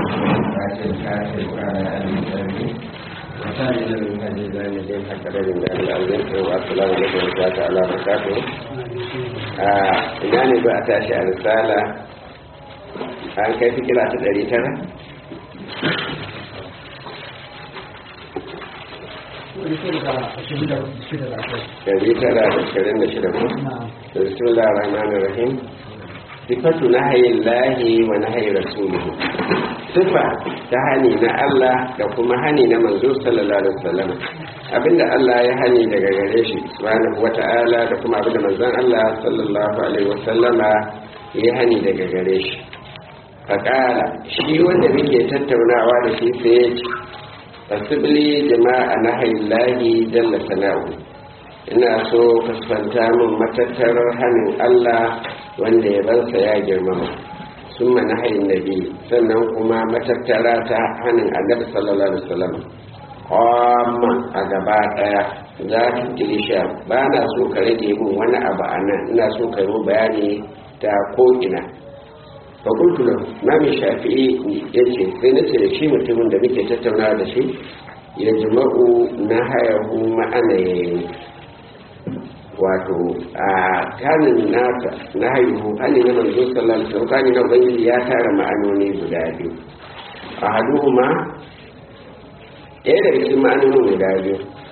kafin kafin kwana alisabi misali na min hajji zane dai haka da rinda al'azin ko assalamu alaikum wa ta'ala wa barakatuh a ina ne ba a tashi a risala an kai fikira ta ɗari tara ɗari tara da ashirin da shida ko bismillah rahman rahim sifatu nahayin lahi wa nahayin rasuluhu sifa ta hani na Allah da kuma hani na manzo sallallahu alaihi wasallam abinda Allah ya hani daga gare shi subhanahu wata'ala da kuma abinda manzon Allah sallallahu alaihi wasallama ya hani daga gare shi faƙala shi wanda muke tattaunawa da shi sai ya ce fasibili jama'a na hailahi jalla sana'u ina so kasfanta min matattarar hannun Allah wanda ya bansa ya girmama sun mana hain nabi sannan kuma matattara ta hannun annabi sallallahu alaihi wasallam amma a gaba daya za ta tilisha ba na so ka rage min wani abu a nan ina so ka yi bayani ta ko'ina fakultu nan mami shafi'i ya ce sai na ce da shi mutumin da muke tattaunawa da shi ya jima'u na hayahu ma'ana ya yi wato a kanin nasa na haihu hannun na manzo sallallahu alaihi wasallam na ubangiji ya tara ma'anoni guda biyu a haduhu ma ɗaya daga cikin ma'anonin guda biyu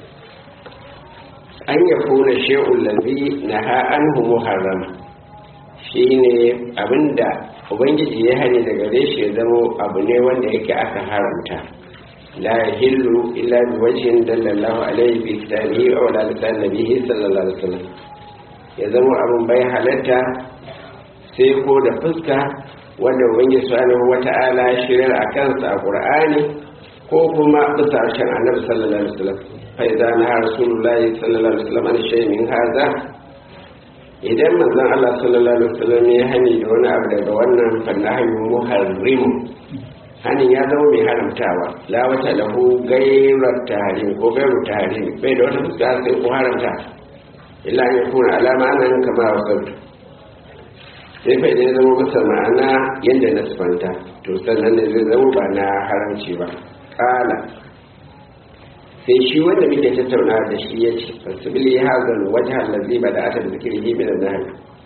an ya kuna shi'un lalbi na ha'anhu muharrama shine abinda ubangiji ya hani daga gare shi ya zama abu ne wanda yake aka haramta la yahillu illa bi wajhin dallallahu alaihi bi kitabihi aw la lisan nabihi sallallahu alaihi wasallam ya zama abin bai halatta sai ko da fuska wanda ubangiji subhanahu wata'ala ya shirar a kansa a qur'ani ko kuma bisa harshen annabi sallallahu alaihi wasallam fa idza na rasulullahi sallallahu alaihi wasallam an shay'in min hadha idan manzon Allah sallallahu alaihi wasallam ya hani da wani abu daga wannan fannahin muharrimu hanin ya zama mai haramtawa la wata lahu gairar tahrim ko gairu tahrim bai da wata fuska sai ko haramta illa ya kuna alama nan kama wasautu sai fa idan zama masa ma'ana yadda na sifanta to sannan ne zai zama ba na haramci ba kala sai shi wanda muke tattauna da shi ya ce fasibili hazan wajen lazi ba da aka da zikiri min nan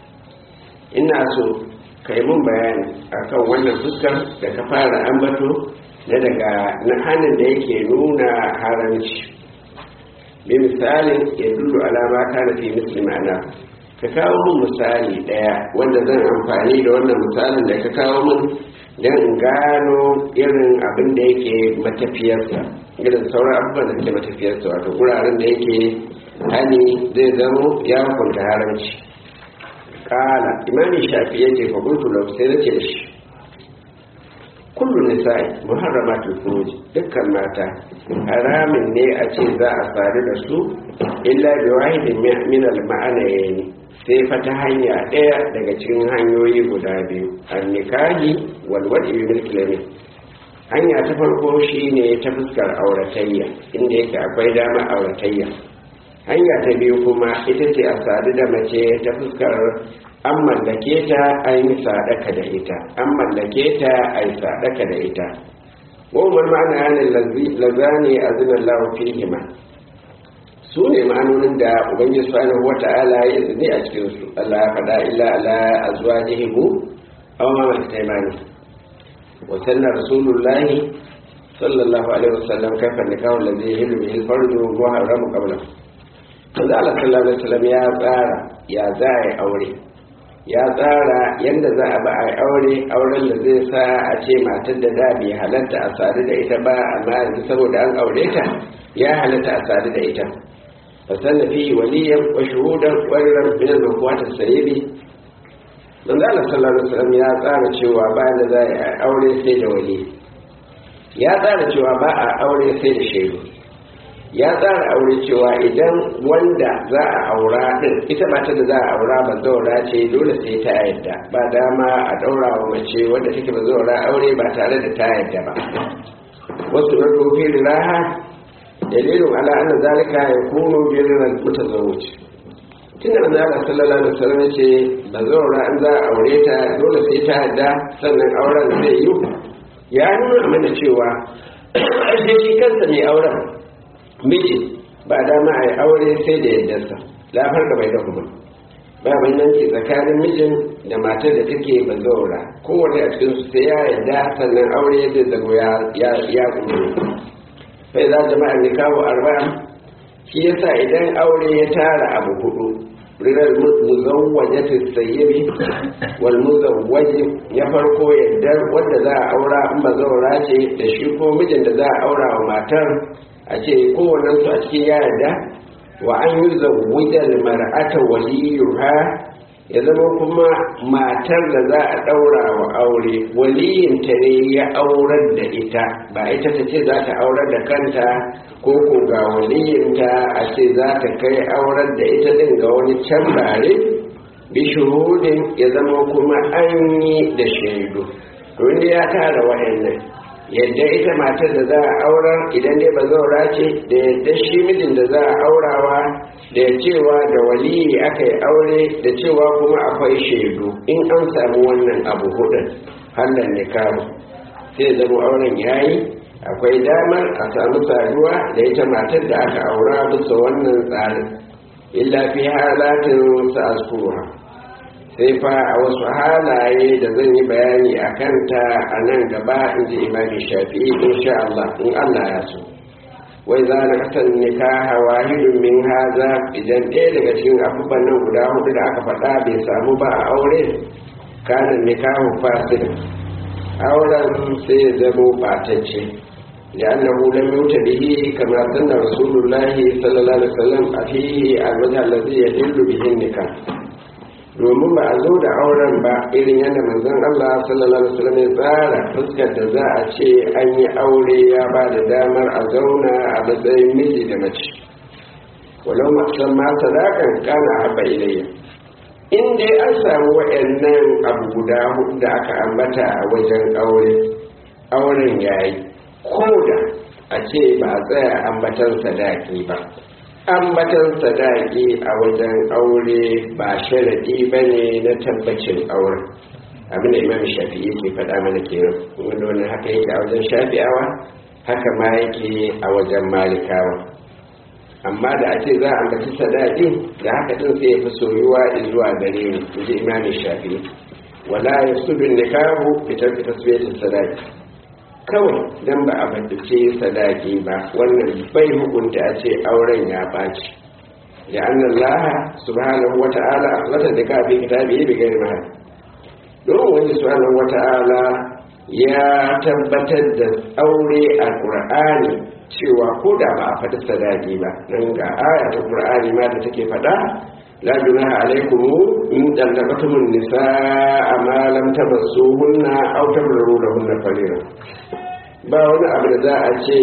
ina so ka yi mun bayani akan wannan fuskar da ka fara ambato na daga na hannun da yake nuna haramci bi misalin ya dullu alama ta na fi misli ma'ana ka kawo mun misali daya wanda zan amfani da wannan misalin da ka kawo mun don in gano irin abin da yake matafiyarsa irin sauran abubuwan da suke matafiyarsa wato wuraren da yake hani zai zamo ya hukunta haramci kala imani shafi ya ce fakultu lau sai na ce shi kullum nisa'i muharramatul furuj dukkan mata haramin ne a ce za a faru da su illa bi wahidin min al ma'anayni sai fa ta hanya ɗaya daga cikin hanyoyi guda biyu an nikahi wal wadi bil hanya ta farko shine ta fuskar auratayya inda yake akwai dama auratayya hanya ta biyu kuma ita ce a sadu da mace ta fuskar an mallake ta an yi sadaka da ita an mallake ta a yi sadaka da ita wawar ma'ana yanin lazani a zinar lafi hima su ne ma'anonin da ubangiji subhanahu wa ta'ala ya izini a cikinsu allah ya faɗa illa ala azwajihimu aw ma malakat وسن رسول الله صلى الله عليه وسلم كيف النكاح الذي يهل به الفرج محرم قبله manzo Allah sallallahu alaihi wasallam ya tsara ya za a yi aure ya tsara yadda za a ba a yi aure auren da zai sa a ce matar da da bai halatta a sadu da ita ba amma yanzu saboda an aure ta ya halatta a sadu da ita fasanna fi waliyan wa shuhudan qariran min al-makwat as-sayyibi manzo Allah sallallahu alaihi wasallam ya tsara cewa ba da za a aure sai da wali ya tsara cewa ba a aure sai da shaidu ya tsara aure cewa idan wanda za a aura din ita mata da za a aura ba zaura ce dole sai ta yadda ba dama a daura wa mace wanda take ba zaura aure ba tare da ta yadda ba wasu rado fi raha dalilin ala anna zalika yakunu bil mutazawwij tun da manzo Allah sallallahu alaihi wasallam ce ba zaura an za a aure ta dole sai ta yadda sannan auren zai yi ya nuna mana cewa ashe shi kansa mai auren miji ba dama a yi aure sai da yaddarsa lafar da bai da kuma ba bambanci tsakanin mijin da matar da take bazaura kowane a cikin su sai ya yarda sannan aure zai zago ya ya kuma bai za jama'a ne kawo arba'a shi yasa idan aure ya tara abu hudu rirar muzawwajati sayyibi wal muzawwaji ya farko yadda wanda za a aura in bazaura ce da shi ko mijin da za a aura wa matar a ce kowannen su a cikin ya yarda wa an yi zawujar mar'ata waliyuha ya zama kuma matar da za a ɗaura wa aure waliyinta ne ya aurar da ita ba ita ta ce za ta aurar da kanta ko ko ga waliyinta a ce za ta kai aurar da ita ɗin ga wani can bare bishuhudin ya zama kuma an yi da shaidu to ya tara wa'annan yadda ita matar da za a aurar idan dai ba zaura ce da yadda shi mijin da za a aurawa da cewa da waliyi aka yi aure da cewa kuma akwai shaidu in an samu wannan abu hudun hallan nikahu sai zama auren yayi akwai damar a samu saduwa da ita matar da aka aura bisa wannan tsarin illa fi halatin sa'askuha sai fa a wasu halaye da zan yi bayani a kanta a nan gaba in ji imami shafi'i insha Allah in Allah ya so wai za na kasar nikaha wahidun min haza idan ɗaya daga cikin abubuwan nan guda hudu da aka faɗa bai samu ba a aure kanin nikahu fasid auren sai ya zamo ɓatacce لأنه لم يؤت به كما سن رسول الله صلى الله عليه وسلم فيه الوجه الذي يدل به النكاح domin ba a zo da auren ba irin yadda manzon Allah sallallahu alaihi wasallam ya tsara fuskar da za a ce an yi aure ya ba da damar a zauna a matsayin miji da mace walau masan ma sadakan kana haba ilayya in dai an samu waɗannan abu guda hudu da aka ambata a wajen aure auren yayi ko da a ce ba a tsaya ambatan sadaki ba ambatan sadaki a wajen aure ba sharadi ba ne na tabbacin aure abinda imam shafi'i ke faɗa mana kenan wanda wannan haka yake a wajen shafi'awa haka ma yake a wajen malikawa amma da a ce za a ambaci sadaki da haka din sai ya fi soyuwa zuwa gare ni inji imam shafi'i wala yasudu nikahu bi tarki tasbiyatin sadaki kawai dan ba a baddace sadaki ba wannan bai hukunta a ce auren ya ɓaci da annan laha subhanahu wa ta'ala a watan da kafin kitabi bi gari mahal don wani subhanahu wa ta'ala ya tabbatar da aure a qur'ani cewa ko da ba a faɗi sadaki ba nan ga aya ta qur'ani ma da take faɗa la junaha alaikum in dallaqatumun nisaa ma lam tamassuhunna aw tabrru lahunna fariida ba wani abu da za a ce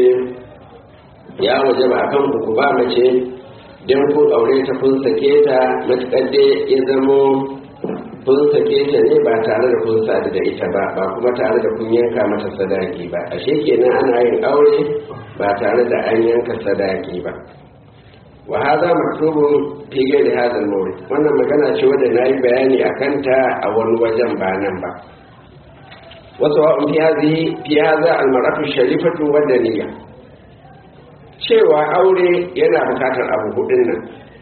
ya waje ba kan ku ba mace don kun aure ta kun sake ta matuƙar dai ya zamo kun sake ta ne ba tare da kun sadu da ita ba ba kuma tare da kun yanka mata sadaki ba ashe kenan ana yin aure ba tare da an yanka sadaki ba wa haza maktubun fi ghairi hadha al wannan magana ce wadda nayi bayani akan ta a wani wajen ba nan ba وسواء في هذه في هذا المرأة الشريفة والدنية cewa aure yana bukatar abu hudun nan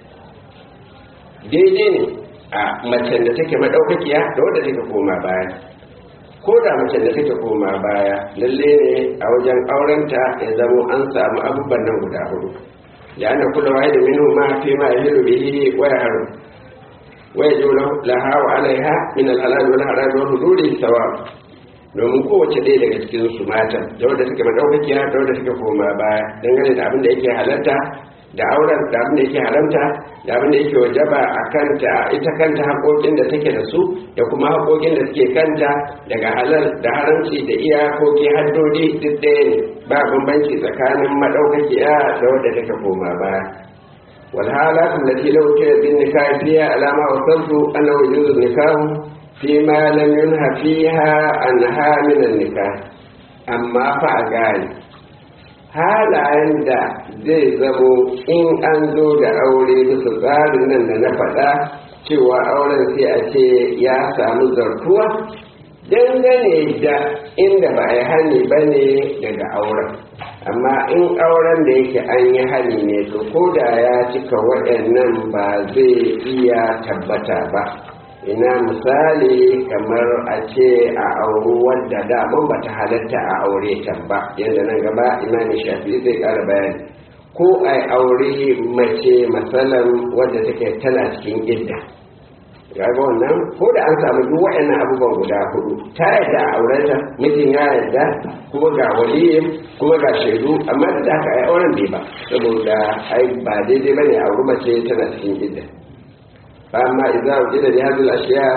daidai ne a macen da take madaukakiya da wadda take koma baya ko da macen da take koma baya lalle ne a wajen aurenta ya zamo an samu abubuwan nan guda hudu da ana kula wa da minu ma fi ma yahilu bihi wa yahru wa yajibu laha wa alaiha min al-halal wal haram wa hududi sawab domin kowace ɗaya daga cikin su matan da wadda take madaukakiya da wadda take koma baya dangane da abin da yake halatta da auren da abin da yake haramta da abin da yake wajaba a kanta ita kanta haƙoƙin da take da su da kuma haƙoƙin da suke kanta daga halal da haramci da iyakoki haddodi duk ɗaya ne ba bambanci tsakanin madaukakiya da wadda take koma baya والحالات التي لو كانت بالنكاح فيها على ما وصلت أنه يجوز النكاح فيما لم ينهى فيها عنها من النكاح أما فأقال halayen da zai zamo in an zo da aure bisa tsarin nan da na faɗa cewa auren sai a ce ya samu zartuwa dangane da inda ba a yi hani ba ne daga auren amma in auren da yake an yi hani ne to ko da ya cika waɗannan ba zai iya tabbata ba ina misali kamar a ce a auri wadda daman ba ta halatta a aure ta ba yadda nan gaba imanin shafi zai ƙara bayani ko a aure mace matsalan wadda take tana cikin idda kaga wannan ko da an samu duk waɗannan abubuwan guda hudu ta yadda a aurenta mijin ya yadda kuma ga waliyin kuma ga shaidu amma da haka ai auren bai ba saboda ai ba daidai bane a auri mace tana cikin idda fa amma idza wujida li hadhihi al-ashya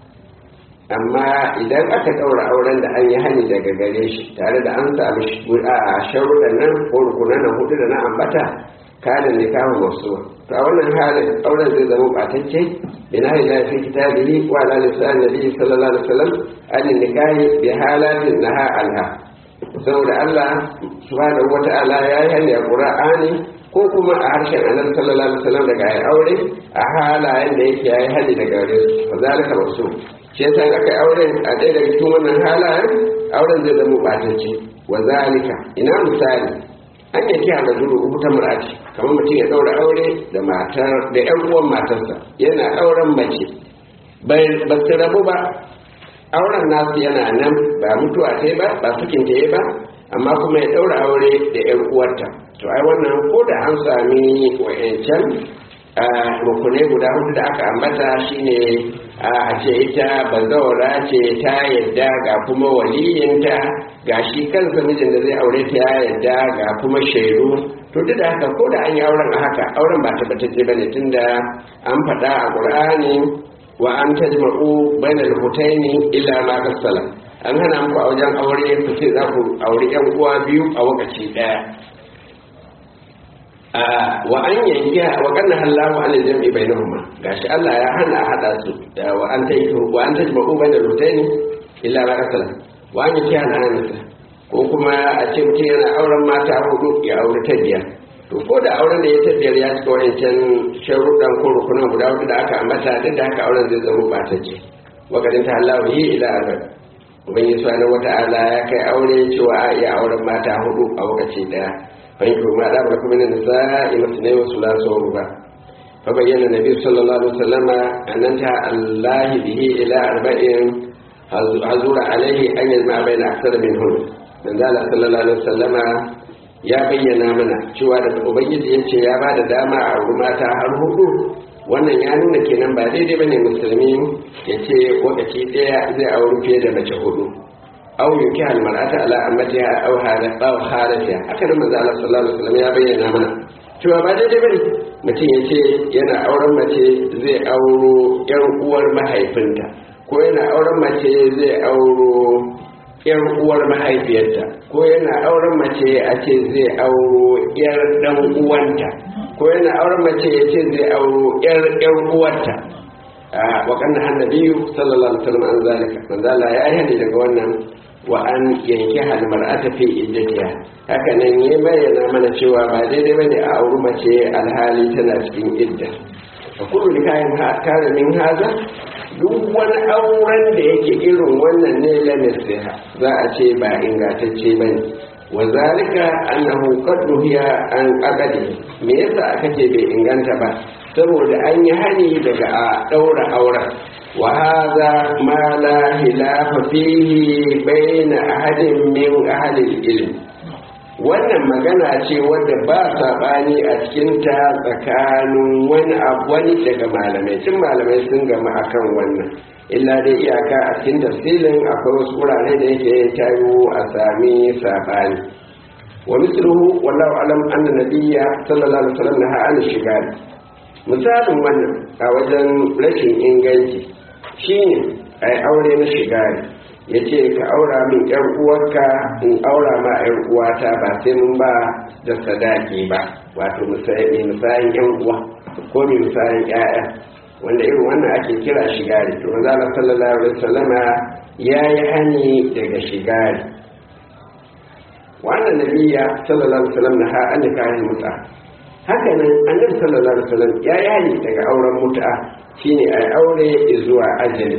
amma idan aka daura auren da an yi hani daga gare shi tare da an sami a sharuɗan nan ko rukunan hudu da na ambata kana nikahu masu to a wannan halin auren zai zama batacce bina ila fi kitabihi wa ala lisan nabi sallallahu alaihi wasallam an nikahi bi halatin naha anha saboda Allah subhanahu wata'ala ya yi hanya qur'ani ko kuma a harshen annabi sallallahu alaihi wasallam daga ayi aure a halayen da yake yayi hali daga gare su fa zalika masu shi yasa aka yi auren a ɗaya daga cikin wannan halayen auren zai zama batacce wa zalika ina misali an yake a gajuru uku ta murati kamar mutum ya ɗaura aure da matar da ƴan uwan matarsa yana ɗauran mace bai ba su rabu ba auren nasu yana nan ba mutuwa ta ba ba sukin ta ba amma kuma ya ɗaura aure da ƴan uwarta to ai wannan ko da an sami wa'yancan rukunai guda hudu da aka ambata shine a ce ita bazawara ce ta yadda ga kuma waliyinta ga shi kansa mijin da zai aure ta ya yadda ga kuma shaidu to duk da haka ko da an yi auren a haka auren ba tabbatacce ba ne tunda an faɗa a ƙur'ani wa an tajma'u bainal hutaini illa ma kasala an hana muku a wajen aure ku ce za ku auri yan uwa biyu a lokaci ɗaya wa an yankiya wa kanna hallahu an jam'i bainahuma gashi Allah ya hana a hada su wa an ta wa an tajma'u bainal hutaini illa ma kasala wa an yankiya na anasa ko kuma a ce mutum yana auren mata hudu ya aure ta biyar to ko da auren da ya ta biyar ya cika wancan sharuɗan ko rukunan guda hudu da aka ambata duk da haka auren zai zama batacce wa kadin ta hallahu yi ila abad ubangiji subhanahu wata'ala ya kai aure cewa a iya auren mata hudu a lokaci daya fahimtu ma da ba kuma da sa'i masne wa sulasa wa ruba fa bayyana nabi sallallahu alaihi wasallam annanta allahi bihi ila arba'in hazura alaihi an yajma baina aksara min hun dan zala sallallahu alaihi wasallama ya bayyana mana cewa da ubangiji ya ce ya ba da dama a mata har hudu wannan ya nuna kenan ba daidai bane musulmi ya ce lokaci daya zai auri fiye da mace hudu aw yuki al mar'ata ala ammatiha aw hala aw halatiha haka nan manzo Allah sallallahu alaihi wasallam ya bayyana mana cewa ba daidai bane mutum ya ce yana auren mace zai auro yan uwar mahaifinta ko yana auren mace zai auro yar uwar mahaifiyarta ko yana auren mace a ce zai auro yar dan uwanta ko yana auren mace ya ce zai auro yar yar uwarta wa kanna annabiyu sallallahu alaihi wasallam an zalika manzo Allah ya yi daga wannan wa an yanki hal mar'ata fi iddatiha haka nan ya bayyana mana cewa ba daidai bane a auri mace alhali tana cikin idda fa kullu nikahin kana min haza duk wani auren da yake irin wannan ne lamisiha za a ce ba ingantacce ba ne wa zalika annahu qad nuhiya an aqadi me yasa aka ce bai inganta ba saboda an yi hani daga a daura auren wa hadha ma la hilafa fihi bayna ahadin min ahli ilm wannan magana ce wadda ba saɓani a cikinta tsakanin wani wani daga malamai tun malamai sun gama akan wannan illa dai iyaka a cikin tafsilin akwai wasu wurare da yake tayo a sami saɓani wa misluhu wallahu alam anna nabiyya sallallahu alaihi wasallam naha an shigari misalin wannan a wajen rashin inganci shine ai aure na shigari ya ce ka aura min yar uwarka in aura ma yar uwata ba sai mun ba da sadaki ba wato misayin misayin yan uwa ko mai misayin ƴaƴa wanda irin wannan ake kira shigari to manzo Allah sallallahu alaihi wasallama yayi hani daga shigari wannan nabiyya sallallahu alaihi wasallam na an nikahin mut'a haka nan annabi sallallahu alaihi wasallam ya yi hani daga auren mut'a shine ai aure zuwa ajali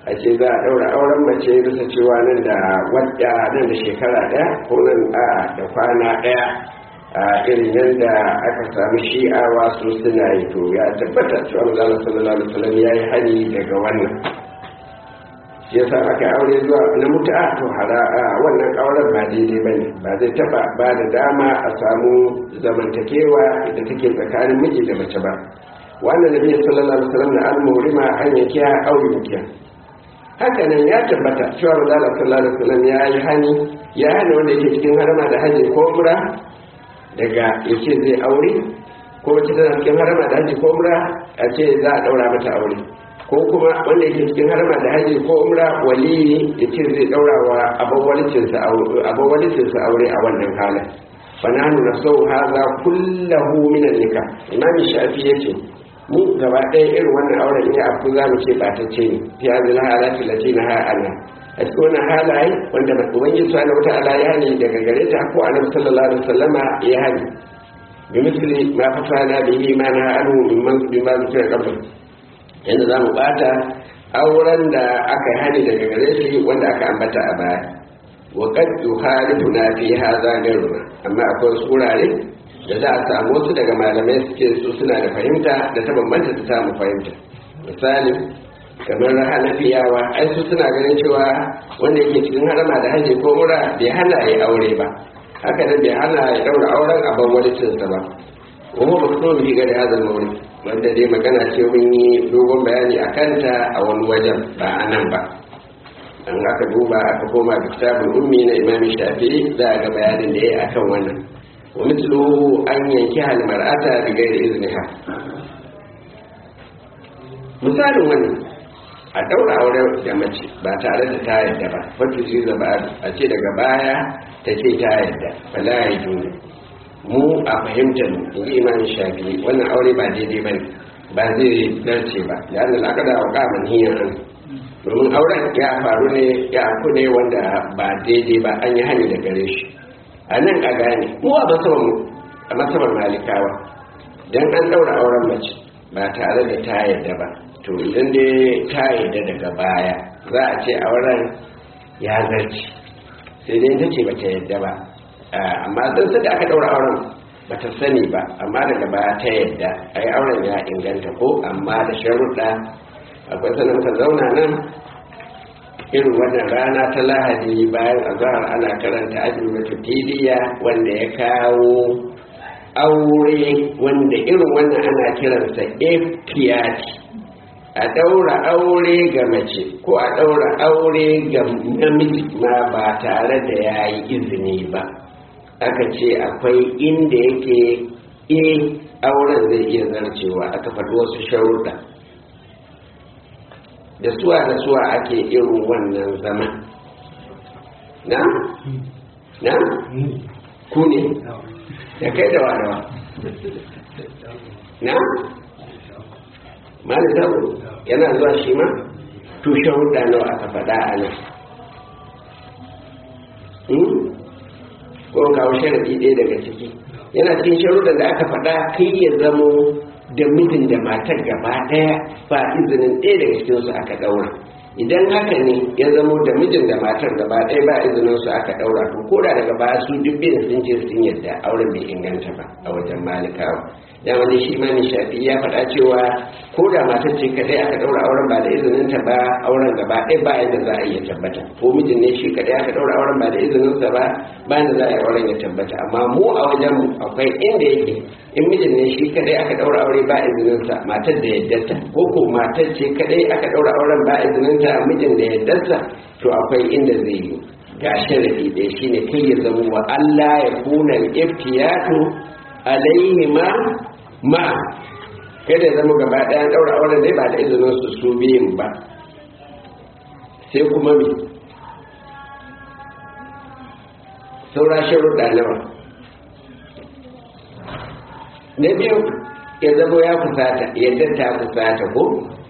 a ce za a ɗaura auren mace bisa cewa nan da wadda nan da shekara ɗaya ko nan a da kwana ɗaya a irin yadda aka samu shi'awa su suna yi to ya tabbata cewa manzala sallallahu alaihi wasallam ya yi hani daga wannan shi yasa aka aure zuwa na mutu'a to hara wannan auren ba daidai ba ne ba zai taba ba da dama a samu zamantakewa da take tsakanin miji da mace ba wannan nabi sallallahu alaihi wasallam da al-murima an yake ya aure mukiya haka nan ya tabbata cewa manzala sallallahu alaihi wasallam ya yi hani ya hana wanda yake cikin harama da haji ko umra daga yake zai aure ko wacce tana cikin harama da haji ko umra a ce za a daura mata aure ko kuma wanda yake cikin harama da haji ko umra waliyi ya ce zai daura wa abawalicinsa aure a wannan halin fananu na sau haza kullahu minan nika imami shafi ya ce mu gaba ɗaya irin wannan auren ya afu za mu ce ba ta ce ne fi hazin halatti lati na ha'ala a cikin wannan halaye wanda ubangiji subhanahu wata'ala ya ne daga gare ta ko annabi sallallahu alaihi wasallama ya hani bi misli ma fasana bihi ma na anhu mimman bima zikra qabl yanda zamu bata auren da aka hani daga gare shi wanda aka ambata a baya wa qad yuhalifuna fi hadha gairuna amma akwai wasu wurare da za a samu wasu daga malamai suke su suna da fahimta da ta bambanta ta samu fahimta misali kamar hanafiyawa ai su suna ganin cewa wanda yake cikin harama da haji ko mura bai hana ya aure ba haka nan bai hana ya daura auren a ban wani cinsa ba kuma ba su bi gari hazan mauri wanda dai magana ce mun yi dogon bayani a kanta a wani wajen ba a nan ba an aka duba aka koma da kitabul ummi na imam shafi'i za a ga bayanin da ya yi akan wannan wa misluhu an yanki hal mar'ata bi ghairi izniha misalin wannan a daura auren da mace ba tare da ta yadda ba wata shi zaba a ce daga baya ta ce ta yadda fala ya juna mu a fahimtar mu in ji imanin shafi wannan aure ba daidai ba ne ba zai dace ba da an lalaka da auka man hiyar an domin auren ya faru ne ya aku ne wanda ba daidai ba an yi hani da gare shi a nan a gane mu a masabar mu a masabar malikawa dan an daura auren mace ba tare da ta yadda ba to idan dai ta yadda daga baya za a ce auren ya zarci sai dai ta ce ba ta yadda ba amma don da aka daura auren ba ta sani ba amma daga baya ta yadda a yi auren ya inganta ko amma da sharuɗa akwai sanin ka zauna nan irin wannan rana ta lahadi bayan azahar ana karanta ajiyar tiliya wanda ya kawo aure wanda irin wannan ana kiransa efiyati a ɗaura aure ga mace ko a ɗaura aure ga namiji ma ba tare da ya yi izini ba aka ce akwai inda yake e auren zai iya zarcewa aka faɗi wasu sharuɗa da suwa da suwa ake irin wannan zama na? na? ku ne? da kai da wadawa na? mali zaɓo yana zuwa shi ma tushen hudu nawa aka faɗa a nan ko kawo sharaɗi ɗaya daga ciki yana cikin sharuɗan da aka faɗa kai ya zamo da mijin da matar gaba ɗaya ba izinin ɗaya daga cikinsu aka ɗaura idan haka ne ya zamo da mijin da matar gaba ɗaya ba izinin su aka ɗaura to ko da daga baya su duk da sun ce sun yadda auren bai inganta ba a wajen malikawa ya wani shi ma shafi ya faɗa cewa ko da matar ce kadai aka ɗaura auren ba da izinin ta ba auren gaba ɗaya ba yadda za a iya tabbata ko mijin ne shi kadai aka ɗaura auren ba da izinin sa ba ba yadda za a yi auren ya tabbata amma mu a wajen mu akwai inda yake in mijin ne shi kadai aka ɗaura aure ba izinin sa matar da yaddarta ko ko matar ce kadai aka ɗaura auren ba izinin ta mijin da yaddarsa to akwai inda zai yi ga sharadi ɗaya shine kai ya zama wa Allah ya kuna iftiyatu alaihima ma kada zama gaba ɗaya ɗaura auren dai ba da izinin su su biyun ba sai kuma me saura sharuɗa nawa na biyu ya zama ya kusata yadda ta kusata ko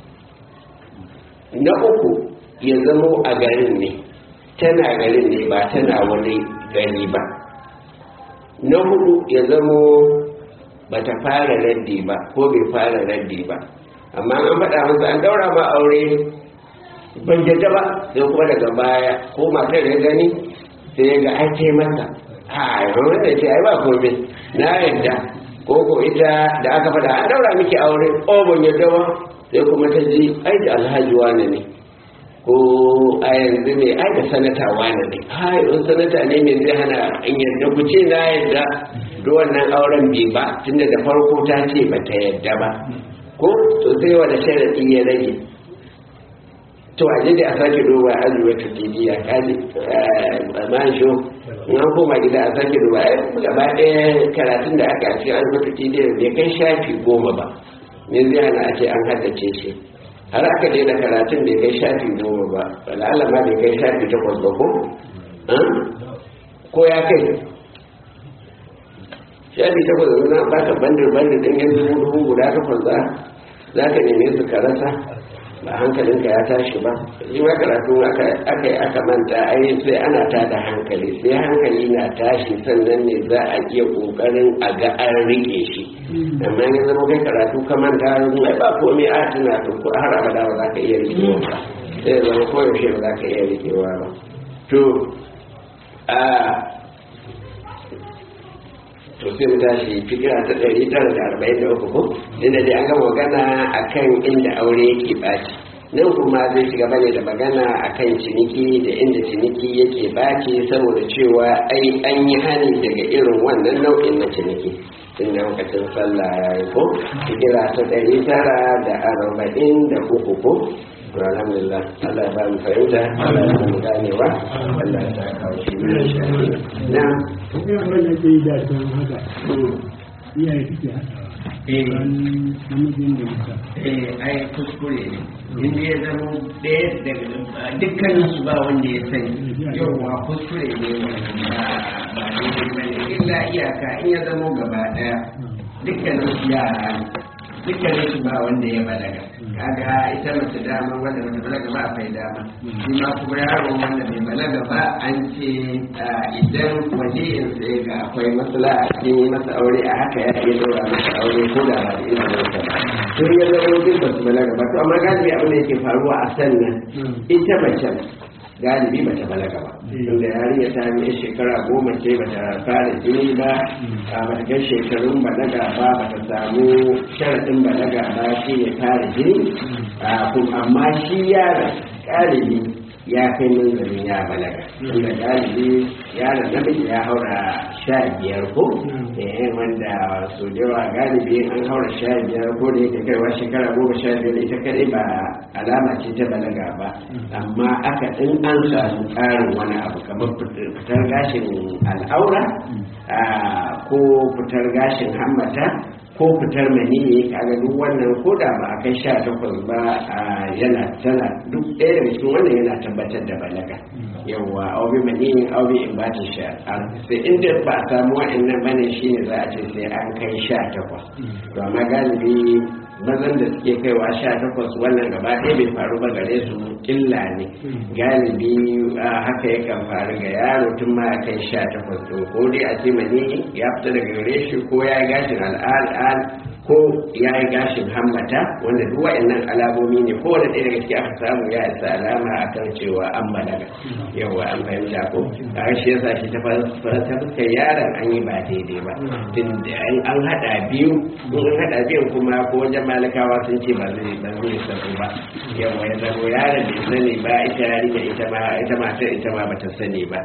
na uku ya zama a garin ne tana garin ne ba tana wani gari ba na hudu ya zama ba ta fara raddi ba ko bai fara raddi ba amma an faɗa masa an daura ba aure ban yadda ba sai kuma daga baya ko matar ya gani sai ya ga ai ce masa a wanda ce ai ba komai na yadda ko ko ita da aka faɗa an daura miki aure o ban yadda ba sai kuma ta ji ai da alhaji wane ne ko a yanzu ne ai da sanata wane ne ai in sanata ne me zai hana in yadda ku ce na yadda da wannan auren bai ba tunda da farko ta ce ba ta yadda ba ko to sai wanda sharadi ya rage to a da a sake duba azuwa ta tibiya kaji man sho in an koma gida a sake duba ai gaba ɗaya karatun da aka ci azuwa ta tibiya bai kai shafi goma ba me zai hana a ce an haddace shi har aka daina karatun bai kai shafi goma ba wala'ala ma bai kai shafi takwas ba ko ko ya kai shafi takwas da na baka bandar bandar ɗin yanzu dubu guda takwas za za ka neme su ka rasa ba hankalinka ya tashi ba shi ma karatu aka yi aka manta ai sai ana ta da hankali sai hankali na tashi sannan ne za a iya kokarin a ga an rike shi amma ya zama kai karatu ka manta ai ba komai a tuna ko har abada ba za ka iya rikewa ba sai zama koyaushe ba za ka iya rikewa ba to a to sai mu tashi fikira ta ɗari tara da arba'in da uku ko inda dai an ga magana a kan inda aure yake ɓaci nan kuma zai shiga bane da magana a kan ciniki da inda ciniki yake ɓaci saboda cewa ai an yi hani daga irin wannan nau'in na ciniki tun da lokacin sallah ya yi ko fikira ta ɗari tara da arba'in da uku ko to alhamdulillah Allah ya ba mu fahimta Allah ya ba mu ganewa Allah ya sa kawo shi ne shi na Ina wanda ke yi da don haka, iyaye suke haɗawa. eh Wani namijin da ita. eh ai kuskure ne inda ya zama ɗaya daga dukkanin su ba wanda ya sani yauwa kuskure ne wannan ba ba daidai ba ne illa iyaka in ya zama gaba ɗaya dukkanin su yara ne dukkanin su ba wanda ya balaga kaga ita mace dama wanda bata balaga ba akwai dama shi ma kuma yaro wanda bai balaga ba an ce idan waliyin sai ga akwai matsala a cikin yi masa aure a haka ya iya dora masa aure ko da ba da izinin sa ba sun ya zama duk ba su balaga ba to amma galibi abin da yake faruwa a sannan ita mace galibi bata balaga ba inda yarinya ta yi shekara goma ce bata fara jini ba a bata kai shekarun balaga ba bata samu sharaɗin balaga ba shi ne fara jini a kuma amma shi yaron galibi ya kai manzannin ya balaga inda galibi yaron namiji ya haura sha biyar ko eh wanda so da yawa galibi an haura sha biyar ko da yake kaiwa shekara goma sha biyar ita kadai ba alama ce ta balaga ba amma aka in an samu ƙarin wani abu kamar fitar gashin al'aura ko fitar gashin hammata ko fitar maniyi kaga duk wannan ko da ba a kai sha takwas ba yana tana duk ɗaya daga cikin wannan yana tabbatar da balaga yawa aubi maniyi aubi in ba ta sha sai inda ba a samu wa'annan bane shine za a ce sai an kai sha takwas to amma galibi mazan da suke kaiwa sha takwas wannan gaba ɗaya bai faru ba gare su illa ne galibi haka yakan faru ga yaro tun ma ya kai sha takwas ɗin ko dai a ce mani ya fita daga gare shi ko ya yi gashin al'al ko ya yi gashin hammata wanda duk wa'annan alamomi ne ko wanda ɗaya daga ciki aka samu ya isa alama a kan cewa an balaga yawa an fahimta ko a shi yasa shi ta fuskar yaron an yi ba daidai ba tun da an haɗa biyu in an haɗa biyun kuma ko wajen malakawa sun ce ba zai ba zai sabo ba yawa ya zamo yaron bai sani ba ita yarinya ita ma ita ma ita ma bata sani ba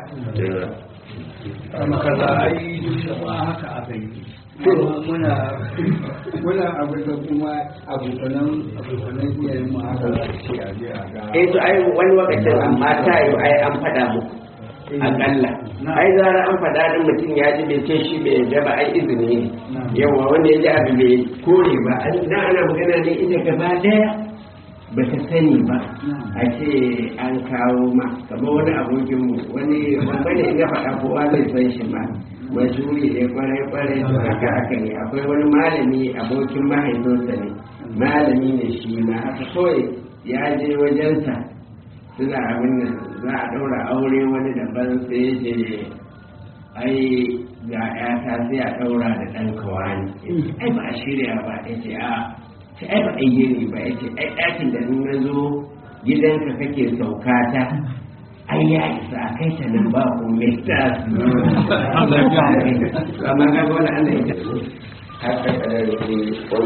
Amma kaza ai duk ma haka aka yi. muna muna abu da kuma abokanan abokanan iyayen mu haka za su ce a je a ga eh to ai wani lokacin amma ta yi ai an faɗa muku akalla ai zara an faɗa din mutum ya ji bai ce shi bai yarda ba ai izini ne yawa wanda ya ji abu bai kore ba an dan ana magana ne ita gaba daya ba ta sani ba a ce an kawo ma kamar wani abokin mu wani wani ya faɗa kowa zai san shi ma majuri ne kwarai kwarai to haka haka ne akwai wani malami abokin mahaifinsa ne malami ne shi ma haka kawai ya je wajensa suna abin nan za a ɗaura aure wani daban sai ya ce ai ga ƴata sai a ɗaura da ɗan kawani ai ba a shirya ba ya ce a ce ai ba a yi ne ba ya ce ai ɗakin da in na zo gidanka kake sauka ta ai ya isa a kai ta nan ba ko mai ta amma ga wani Allah ya haka kadar